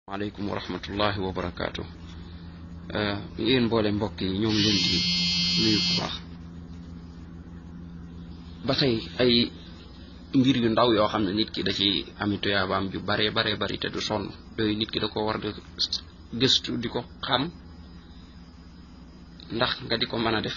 maaleykum wa rahmatullahi wa barakaatu yéen mboole mbokk yi ñoo ngi leen di nuyu bu baax ba tey ay mbir yu ndaw yoo xam ne nit ki da ci ami tuyaabaam ju bare bare bari te du sonn yooyu nit ki da ko war di gëstu di ko xam ndax nga di ko mën a def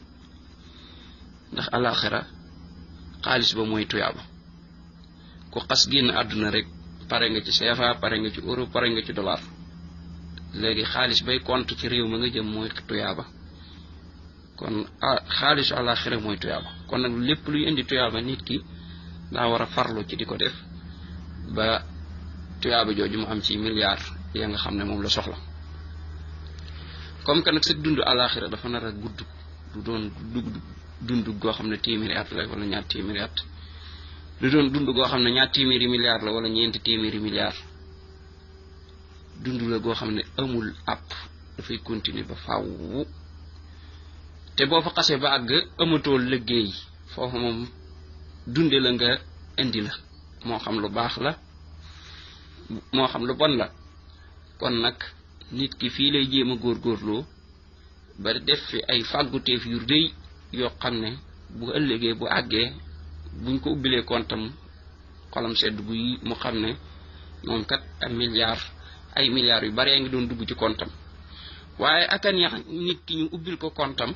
ndax alaxira xaalis ba mooy tuyaaba ku xas génn àdduna rek pare nga ci CFA pare nga ci euro pare nga ci dollar léegi xaalis bay compte ci réew ma nga jëm mooy tuyaaba kon xaalisu àlaxira mooy tuyaaba kon nag lépp luy indi tuyaaba nit ki daa war a farlu ci di ko def ba tuyaaba jooju mu am ci milliard ya nga xam ne moom la soxla comme que nag sa dund àlaxira dafa nar a gudd du doon dugg dund goo xam ne téeméeri at la wala ñaar téeméeri at du doon dund goo xam ne ñaar téeméeri milliards la wala ñeenti téeméeri milliards dund la goo xam ne amul àpp dafay continuer ba fàww te boo fa xasee ba àgg amatoo liggéey foofu moom dunde la nga indi la moo xam lu baax la moo xam lu bon la kon nag nit ki fii lay jéem a góorgóorloo ba def fi ay fàgguteef yu rëy yoo xam ne bu ëllëgee bu àggee buñ ko ubbilee kontam xolam sedd guy mu xam ne moom kat ay milliards ay milliards yu baree ngi doon dugg ci kontam waaye akan yax nit ki ñu ubbil ko kontam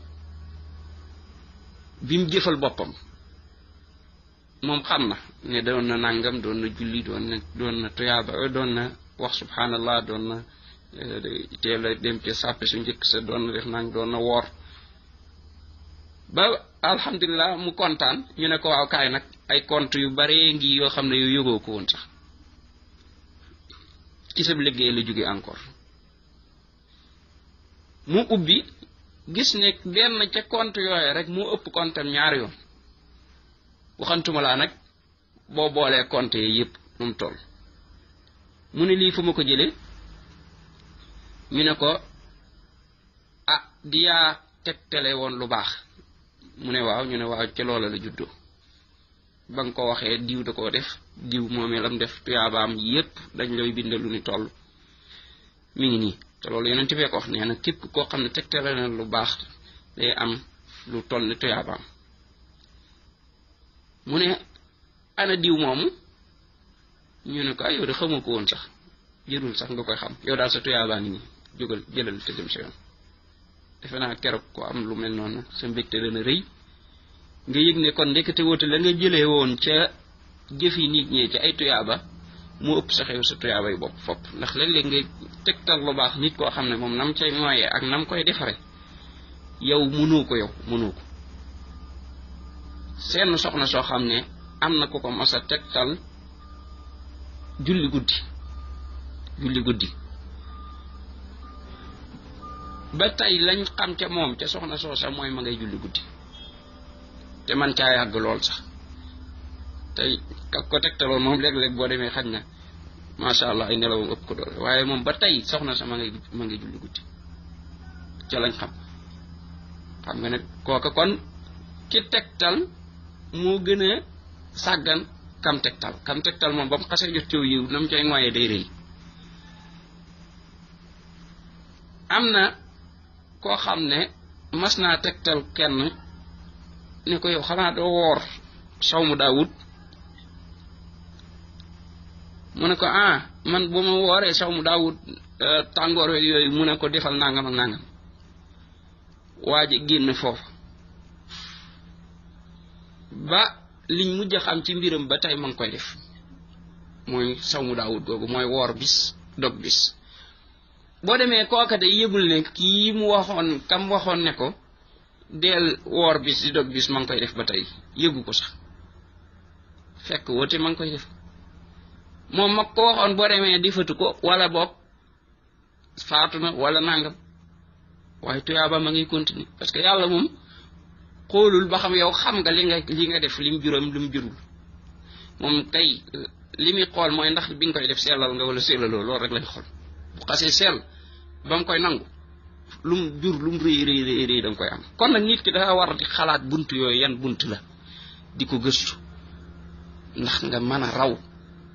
bi mu jëfal boppam moom xam na ne doon na nàngam doon na julli doon na doon na tuyaaba doon na wax subhanallah doon na teel a dem ca sàppe su njëkk sa doon na def nang doon na woor ba alhamdulilah mu kontaan ñu ne ko waaw kaay nag ay compte yu bare ngi yoo xam ne yow yëgoo ko woon sax ci sa liggéey la jóge encore mu ubbi gis ne benn ca compte yooye rek moo ëpp compte am ñaari yoon waxantuma laa nag boo boolee compte yi yëpp nu mu toll mu ne lii fu ma ko jëlee ñu ne ko ah di yaa tegtale woon lu baax mu ne waaw ñu ne waaw ca loola la juddoo ba nga ko waxee diw da koo def diw moomee lam def tuyaabaam yépp dañ lay bindal lu ni toll mi ngi nii te loolu yeneen bee ko wax nee na képp koo xam ne tegtale na lu baax day am lu toll ni tuyaabaam mu ne ana diw moomu ñu ne ko ay yow de xamoo ko woon sax jërul sax nga koy xam yow daal sa tuyaabaa ngi nii jógal jëlal te dem sa yoon defe naa keroog ko am lu mel noonu sa mbégte dana rëy nga yëg ne kon ndekete woote la nga jëlee woon ca jëfi nit ñee ci ay tuyaaba moo ëpp sa xew sa tuyaaba yi bopp fopp ndax léeg-léeg nga tegtal lu baax nit koo xam ne moom nam cay mooyee ak nam koy defare yow mënoo ko yow mënoo ko seen soxna soo xam ne am na ko ko mas a tegtal julli guddi julli guddi ba tey lañ xam ca moom ca soxna soosa mooy ma ngay julli guddi te man caa yàgg lool sax tey ka ko tegtaloon moom léeg-léeg boo demee xaj na macha allah ay nelawam ëpp ko doole waaye moom ba tey soxna sa ma ngay ma ngay julli guddi ca lañ xam xam nga ne kooka kon ki tegtal moo gën a sàggan kam tegtal kam tegtal moom ba mu xasee jot ciw yiw na mu cay ngoyee day rëy am na koo xam ne mas naa tegtal kenn ne ko yow xanaa doo woor saw mu daawut mu ne ko ah man bu ma wooree saw mu daawut tàngoor yooyu mu ne ko defal nangam ak nangam waa ji génn foofu ba liñ mujj a xam ci mbiram ba tey ma ngi koy def mooy saw mu daawut googu mooy woor bis dog bis boo demee kooka de yëgul ne kii mu waxoon kam waxoon ne ko deel woor bis di dog bis ma ngi koy def ba tey yëgu ko sax fekk woote ma ngi koy def moom mag ko waxoon boo demee difatu ko wala boog faatu na wala nangam waaye tuyaaba ma ngi continuer parce que yàlla moom xoolul ba xam yow xam nga li nga li nga def lim juróom lim jurul moom tey li muy xool mooy ndax bi nga koy def sellal nga wala sellaloo loolu rek lay xool bu xasee sell ba mu koy nangu lum jur lum rëy rëy rëy rëy da nga koy am kon nag nit ki dafa war di xalaat bunt yooyu yan bunt la di ko gëstu ndax nga mën a raw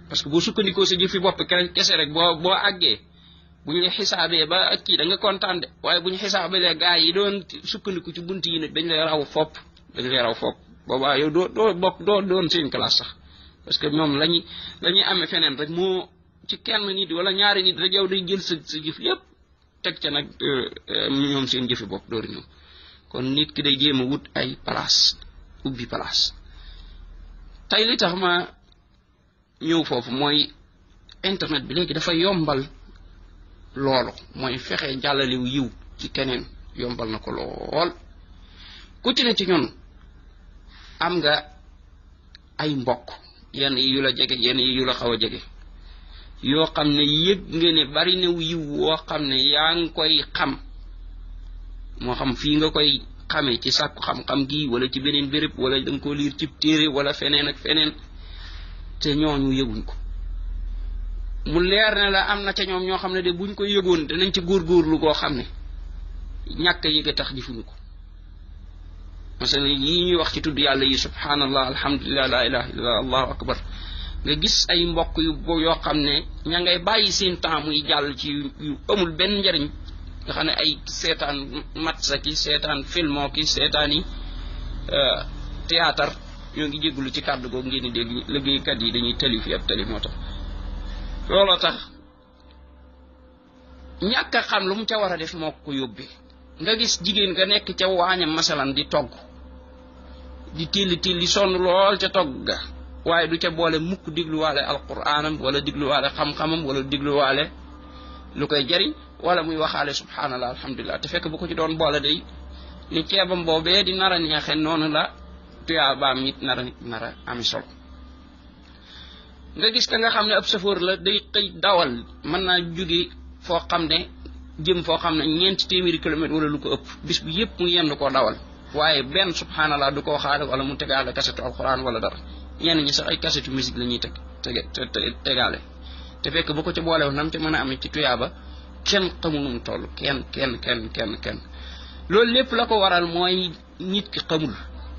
parce que boo sukkandikoo sa jëfi bopp kese rek boo boo àggee bu ñu xisaabee ba kii da nga kontaan de waaye bu ñu xisaabalee gaa yi doon sukkandiku ci bunt yi nag dañ lay raw fopp dañ lay raw fopp boobaa yow doo doo bokk doo doon seen classe sax parce que ñoom lañuy la ñuy amee feneen rek moo ci kenn nit wala ñaari nit rek yow day jël sa sa jëf yépp teg ca nag ñoom seen jëfi bopp dooru ñëw kon nit ki day jéem a wut ay place ubbi place tey li tax ma ñëw foofu mooy internet bi léegi dafa yombal loolu mooy fexe jàllaliw yiw ci keneen yombal na ko lool ku ci ne ci ñun am nga ay mbokk yenn yi yu la jege yenn yi yu la xaw a jege yoo xam ne yëg nga ne bari na yiw woo xam ne yaa ngi koy xam moo xam fii nga koy xamee ci sàkku xam-xam gi wala ci beneen béréb wala da nga ko liir ci téere wala feneen ak feneen te ñooñu yëguñ ko mu leer ne la am na ca ñoom ñoo xam ne de buñ ko yëgoon danañ ci góorgóorlu goo xam ne ñàkk a yëg a tax defuñu ko masala yii ñuy wax ci tudd yàlla yi subhanallah alhamdulilah la ilaha illallah allahu akbar nga gis ay mbokk yu yoo xam ne ña ngay bàyyi seen temps muy jàll ci yu amul benn njariñ nga xam ne ay seetaan matsa ki seetaan filmo ki seetaan yi théâtre ñoo ngi jéggulu ci kàddu googu ngeen di dégg liggéeykat yi dañuy tali fi ab tali moo tax looloo tax ñàkk a xam lu mu ca war a def moo ko yóbbee nga gis jigéen nga nekk ca waañam masalan di togg di tilli tilli sonn lool ca togg ga waaye du ca boole mukk digluwaale alquraanam wala digluwaale xam-xamam wala digluwaale lu koy jariñ wala muy waxaale subhanallah alhamdulilah te fekk bu ko ci doon boole day ni ceebam boobee di nar a neexe noonu la tuyaabaam it nar a nar a ami solo nga gis ka nga xam ne ab safoor la day xëy dawal mën naa jóge foo xam ne jëm foo xam ne ñeenti téeméeri kilomètre wala lu ko ëpp bis bi yépp mu yendu koo dawal waaye benn subhanallah du ko waxaale wala mu tegaale kasetu alquran wala dara ñenn ñi sax ay kasetu musique la ñuy teg tege tegaale te fekk bu ko ci boolew nam ca mën a amee ci tuyaaba kenn xamul nu mu toll kenn kenn kenn kenn kenn loolu lépp la ko waral mooy nit ki xamul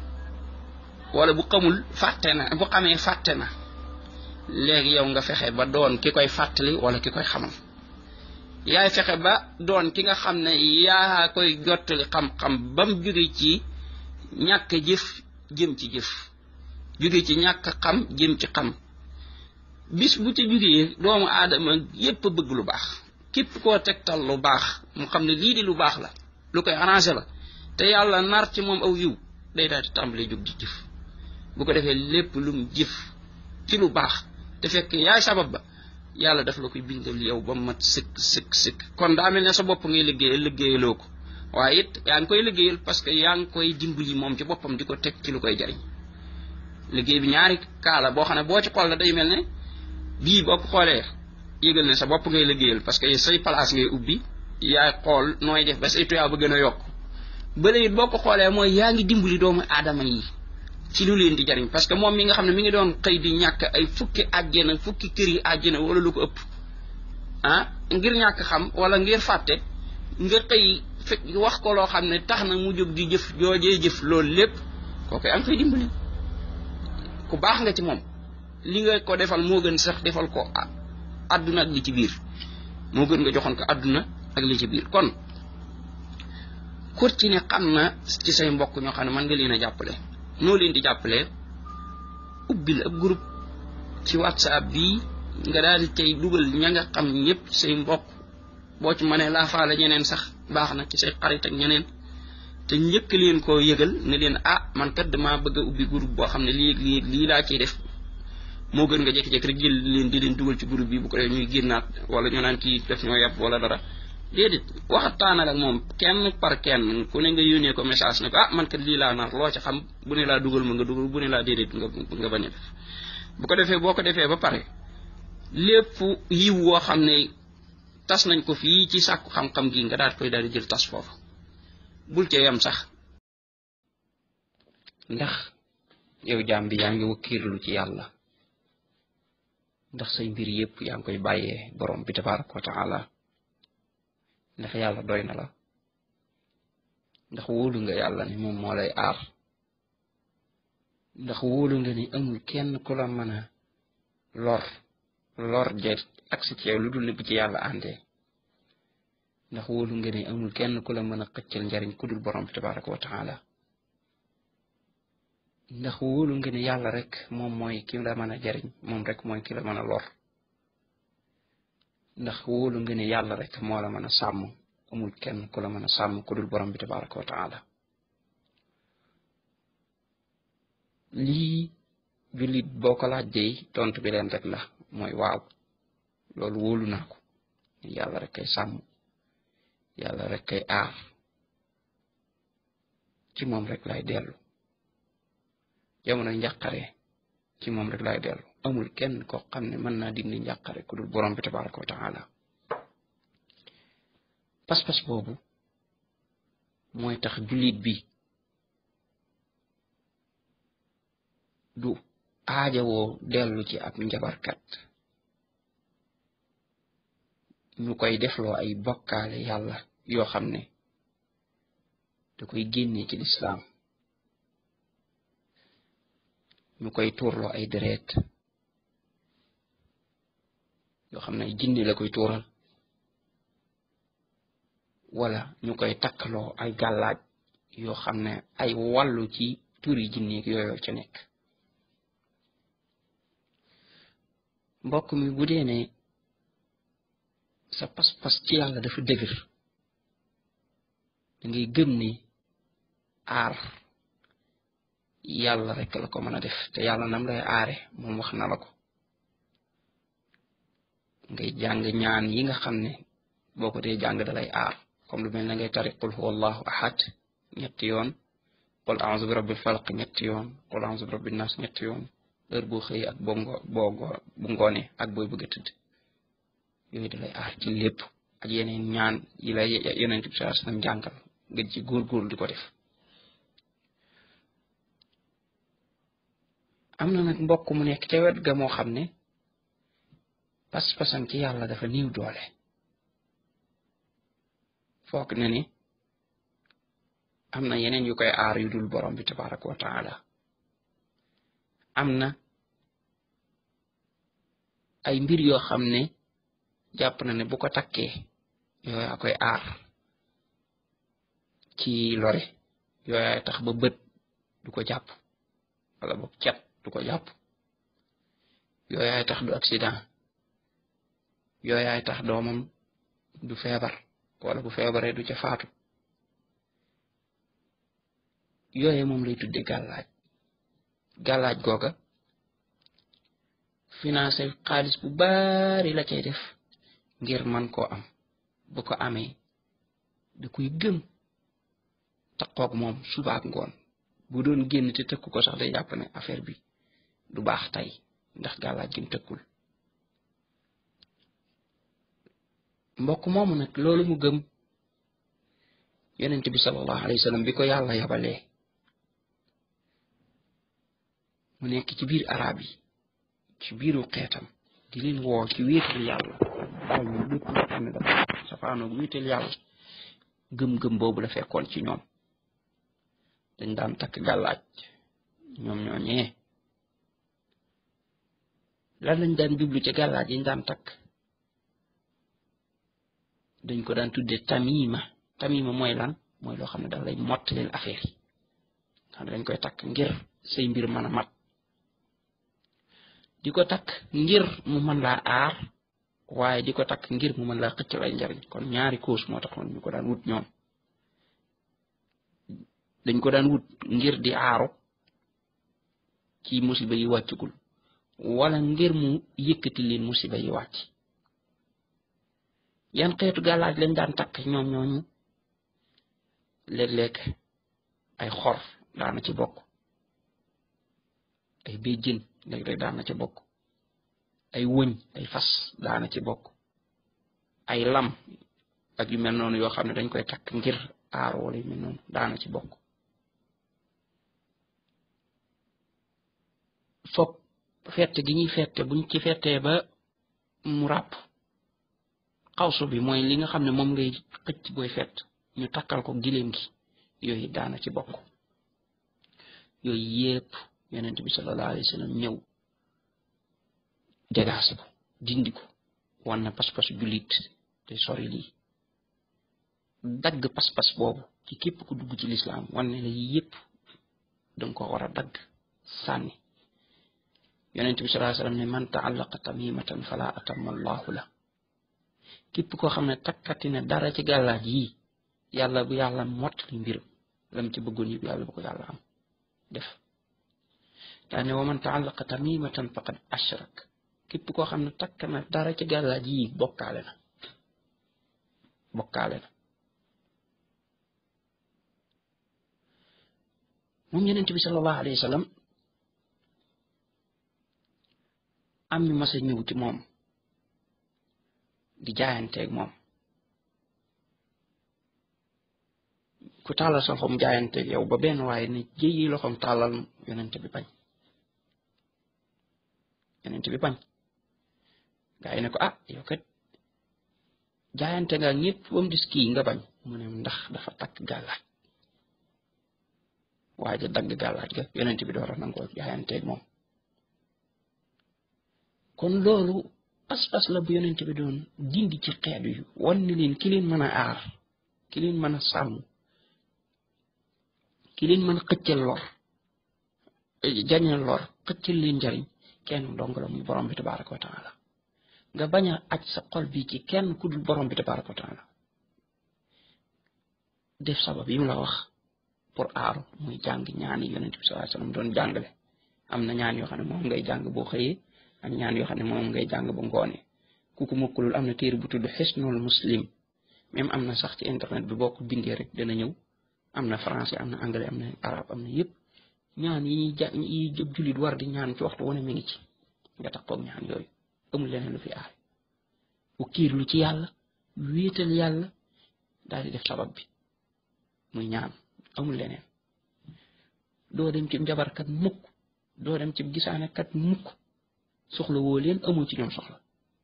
wala bu xamul fàtte na bu xamee fàtte na léegi yow nga fexe ba doon ki koy fàttali wala ki koy xamal yaay fexe ba doon ki nga xam ne yaa koy jottali xam-xam ba mu jóge ci ñàkk jëf jëm ci jëf jóge ci ñàkk xam jëm ci xam bis bu ci jógee doomu aadama yépp bëgg lu baax képp koo tegtal lu baax mu xam ne lii di lu baax la lu koy arrangé la te yàlla nar ci moom aw yiw day daal di tàmbalee jóg di jëf bu ko defee lépp lu mu jëf ci lu baax te fekk yaay sabab ba yàlla daf la koy bindal yow ba mat sëkk sëkk sëkk kon daa mel ne sa bopp ngay liggéeyal liggéeyaloo ko waaye it yaa ngi koy liggéeyal parce que yaa ngi koy dimbali moom ci boppam di ko teg ci lu koy jariñ liggéey bi ñaari kaala boo xam ne boo ci xool la day mel ne bii boo ko xoolee yëgal ne sa bopp ngay liggéeyal parce que say place ngay ubbi yaay xool nooy def ba say tuyaa ba gën a yokk bële it boo ko xoolee mooy yaa ngi dimbali doomu aadama yi ci lu leen di jariñ parce que moom mi nga xam ne mi ngi doon xëy di ñàkk ay fukki àjjana fukki kër yi àjjana wala lu ko ëpp ah ngir ñàkk xam wala ngir fàtte nga xëy fekk wax ko loo xam ne tax na mu jóg di jëf joojee jëf loolu lépp kooku am koy dimbali ku baax nga ci moom li nga ko defal moo gën sax defal ko àdduna ak li ci biir moo gën nga joxoon ko àdduna ak li ci biir kon kur ci ne xam na ci say mbokk ñoo xam ne mën nga leen a jàppale noo leen di jàppale ubbil ab groupe ci whatsapp bii nga daal di tey dugal ña nga xam ñëpp say mbokk boo ci mënee laafaale ñeneen sax baax na ci say xarit ak ñeneen te njëkk leen koo yëgal ne leen ah man kat damaa bëgg a ubbi groupe boo xam ne lii lii lii laa ciy def moo gën nga jékki-jékki rek jël leen di leen dugal ci groupe bi bu ko defee ñuy génnaat wala ñu naan kii def ñoo yàpp wala dara déedéet waxataanal ak moom kenn par kenn ku ne nga yónnee ko message ne ko ah man kat lii laa nar loo ci xam bu ne laa dugal ma nga dugal bu ne laa déedéet nga nga bañ a def bu ko defee boo ko defee ba pare lépp yiw woo xam ne tas nañ ko fii ci sàkku xam-xam gi nga daal koy daal di jël tas foofu bul cee yam sax ndax yow jaam bi yaa ngi wakkiirlu ci yàlla ndax say mbir yépp yaa ngi koy bàyyee borom bi tabaraka wa taala ndax yàlla doy na la ndax wóolu nga yàlla ni moom moo lay aar ndax wóolu nga ni amul kenn ku la mën a lor lor je agsi ci yow lu dul ne bu ci yàlla àndee ndax wóolu nga ne amul kenn ku la mën a xëccal njariñ ku dul borom bi tabaraka wa taala ndax wóolu nga ne yàlla rek moom mooy ki la mën a jariñ moom rek mooy ki la mën a lor ndax wóolu nga ne yàlla rek moo la mën a sàmm amul kenn ku la mën a sàmm ku dul borom bi tabaraka wa taala lii jullit boo ko laajjee tontu bi leen rek la mooy waaw loolu wóolu naa ko yàlla rek kay sàmm yàlla rek kay aar ci moom rek lay dellu jamono njàqare ci moom rek lay dellu amul kenn koo xam ne mën naa dindi njàqare ku dul borom bi tabaraka wa taala pas-pas boobu mooy tax jullit bi du aajawoo dellu ci ab njabarkat ñu koy defloo ay bokkaale yàlla yoo xam ne da koy génnee ci lislaam ñu koy tuurloo ay deret yoo xam ne ay jinni la koy tuural wala ñu koy takkaloo ay gàllaaj yoo xam ne ay wàllu ci turi jinni yooyu ca nekk mbokk mi bu dee ne sa pas-pas ci yàlla dafa dëgër da ngay gëm ni aar yàlla rek la ko mën a def te yàlla nam lay aare moom wax na la ko ngay jàng ñaan yi nga xam ne boo ko dee jàng dalay aar comme lu mel na ngay tari qul huwa allahu ahad ñetti yoon qul a'udhu bi rabbil falaq ñetti yoon qul a'udhu bi rabbin nas ñetti yoon heure boo xëy ak boo ngo boo bu ngoone ak booy bëgg a tëdd yooyu dalay aar ci lépp ak yeneen ñaan yi la yonent bi sallallahu alayhi wasallam jàngal nga ci góorgóor di ko def am na nag mbokk mu nekk ca wet ga moo xam ne pas-pasam ci yàlla dafa niiw doole foog na ni am na yeneen yu koy aar yu dul borom bi tabaraka wa taala am na ay mbir yoo xam ne jàpp na ne bu ko takkee yooyaa koy aar ci lore yooyaay tax ba bët du ko jàpp wala boog cat du ko jàpp yooyaay tax du accident yooyaay tax doomam du feebar wala bu feebaree du ca faatu yooye moom lay tudde gàllaaj gàllaaj googa financé xaalis bu bari la cay def ngir man koo am bu ko amee da koy gëm taqoog moom subaak ngoon bu doon génn te tëkku ko sax day jàpp ne affaire bi du baax tey ndax gàllaaj gi mu tëkkul mbokk moomu nag loolu mu gëm yonent bi sallallahu alayhi wa sallam bi ko yàlla yabalee mu nekk ci biir arab yi ci biiru xeetam di leen woo ci wéetal yàlla bàyyi ñu lépp loo xam ne dafa safaanoog wéetal yàlla gëm-gëm boobu la fekkoon ci ñoom dañ daan takk gàllaaj ñoom ñooñee lan lañ daan jublu ci gàllaaj yiñ daan takk dañ ko daan tudde tamima tamima mooy lan mooy loo xam ne daf lay mottaleel affaire yi xam ne dañ koy takk ngir say mbir mën a mat di ko takk ngir mu mën laa aar waaye di ko takk ngir mu mën laa xëccal ay njariñ kon ñaari cause moo taxoon ñu ko daan wut ñoom dañ ko daan wut ngir di aaru ci musiba yi wàccugul wala ngir mu yëkkati leen musiba yi wàcc yan xeetu gàllaaj lañ daan takk ñoom ñooñu léeg-léeg ay xor daana ci bokk ay béjjën léeg-léeg daana ci bokk ay wëñ ay fas daana ci bokk ay lam ak yu mel noonu yoo xam ne dañ koy takk ngir aar wala yu mel noonu daana ci bokk fop fette gi ñuy fette buñ ci fettee ba mu ràpp xawsu bi mooy li nga xam ne moom ngay xëcc booy fett ñu takkal ko giléem gi yooyu daana ci bokk yooyu yépp yonent bi sallallahu alayhi wa sallam ñëw dégaase ko dindi ko wan na pas-pas jullit te sori lii dagg pas-pas boobu ci képp ku dugg ci lislaam wan ne la yii yépp danga ko war a dagg sànni yonent bi salaa sallam ne man taallaqa tamimatan fala atamma allahu la képp koo xam ne takkati ne dara ci gàllaaj yii yàlla bu yàlla mottali mbiram lam ci bëggoon yëpp yàlla bu ko yàlla am def daa ne wa man taallaqa tamimatan faqad ashrak képp koo xam ne takk na dara ci gàllaaj yii bokkaale na bokkaale na moom yonent bi sallallahu alayhi wa sallam am ñu mas a ñëw ci moom di jaayanteeg moom ku tàllal sa loxoom jaayanteeg yow ba benn waaye ne jéyi loxoom tàllal yonent bi bañ yonent bi bañ gaa yi ne ko ah yow kat jaayante nga ñëpp ba mu dis kii nga bañ mu ne ndax dafa takk gàllaaj waaye dagg gàllaaj ga yonent bi door a nangoo jaayanteeg moom kon loolu pas-pas la bu yonent bi doon dindi ci xeet yu wan ni leen ki leen mën a aar ki leen mën a sàmm ki leen mën a xëccal lor jañal lor xëccal leen njariñ kenn dong la muy borom bi tabaraka wa taala nga bañ a aj sa xol bi ci kenn ku dul borom bi tabaraka wa taala def sabab yi mu la wax pour aaru muy jàng ñaani yonent bi sallallahu alayhi wasallam doon jàngale am na ñaan yoo xam ne moom ngay jàng boo xëyee ak ñaan yoo xam ne moom ngay jàng ba ngoone ku ko mokkulul am na téere bu tudd xisnul muslim même am na sax ci internet bi boo ko bindee rek dana ñëw am na français am na anglais am na arabe am na yëpp ñaan yi ñuy ja yi jëb jullit war di ñaan ci waxtu wane mi ngi ci nga tax koog ñaan yooyu amul leneen lu fi aay bu kiir lu ci yàlla wéetal yàlla daal di def sabab bi muy ñaan amul leneen doo dem ci njabarkat mukk doo dem ci gisaanekat mukk soxla woo leen amul ci ñoom soxla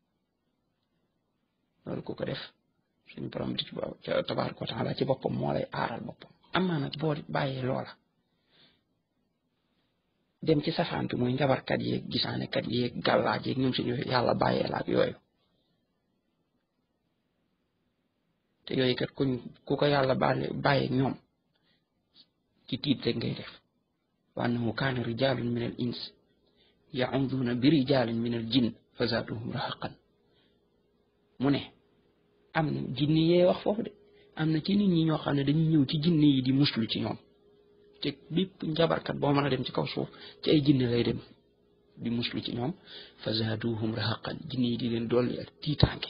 loolu ku ko def suñu borom bi ci tabaaraka wa taala ci boppam moo lay aaral boppam amaa nag boo bàyyee loola dem ci safaan bi muy njabarkat yeeg gisaanekat yeeg gàllaaj yeeg ñoom suñu yàlla bàyyee la ak yooyu te yooyu kat kuñ ku ko yàlla bàyyi bàyyeeg ñoom ci tiit rek ngay def wa annahu kaana rijalun min al ins yauduna bi rijalin min al jinn fa zaaduhum rahaqan mu ne am na jinni yee wax foofu de am na ci nit ñi ñoo xam ne dañuy ñëw ci jinni yi di muslu ci ñoom te bépp njabarkat boo mën a dem ci kaw suuf ci ay jinni lay dem di muslu ci ñoom fa zaaduhum rahaqan jinni yi di leen dolli ak tiitaange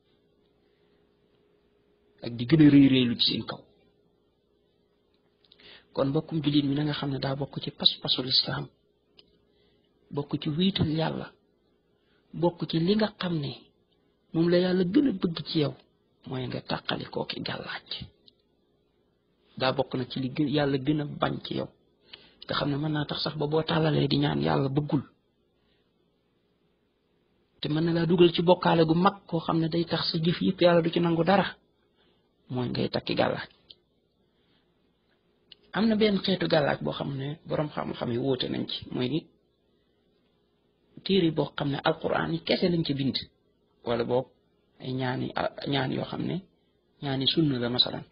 ak di gën a rëy rëylu ci seen kaw kon mbokkum jullit mi na nga xam ne daa bokk ci pas-pasul islaam bokk ci wiital yàlla bokk ci li nga xam ne moom la yàlla gën a bëgg ci yow mooy nga tàqali kooki gàllaaj daa bokk na ci li gën yàlla gën a bañ ci yow nga xam ne mën naa tax sax ba boo tàllalee di ñaan yàlla bëggul te mën na laa dugal ci bokkaale gu mag koo xam ne day tax sa jëf yëpp yàlla du ci nangu dara mooy ngay takki gàllaaj am na benn xeetu gàllaaj boo xam ne boroom xam-xam yi wóote nañ ci mooy ni téere boo xam ne alquran yi kese lañ ci bind wala boog ay ñaani ñaan yoo xam ne ñaani sunna la masalan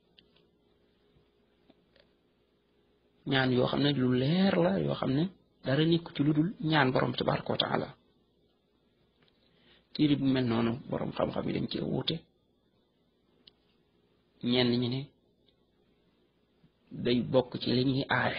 ñaan yoo xam ne lu leer la yoo xam ne dara nekk ci lu dul ñaan borom tabaraka wa taala téere bu mel noonu borom xam-xam yi dañ cee wuute ñenn ñi ne day bokk ci li ñuy aaye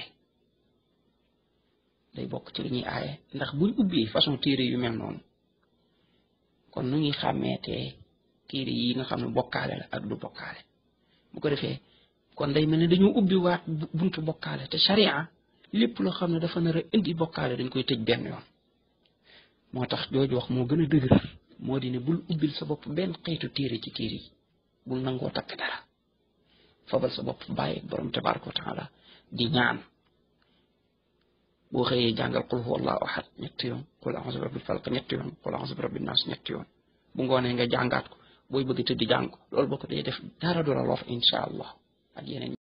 day bokk ci li ñuy aaye ndax buñ ubbee façon téere yu mel noonu kon nu ñuy xàmmeetee téere yi nga xam ne bokkaale la ak du bokkaale bu ko defee kon day mel ne dañoo ubbi waat buntu bokkaale te sharia lépp loo xam ne dafa nar a indi bokkaale dañ koy tëj benn yoon moo tax jooju wax moo gën a dëgër moo di ne bul ubbil sa bopp benn xeetu téere ci téere yi bul nangoo takk dara fabal sa bopp bàyyi borom tabaraka wa taala di ñaan boo xëyee jàngal qul huwa allahu ahad ñetti yoon qul a'udhu bi rabbil falaq ñetti yoon qul a'udhu bi rabbin nas ñetti yoon bu ngoonee nga jàngaat ko booy bëgg tëdd jàng ko loolu boo ko dee def dara du la lor incha allah ak yeneen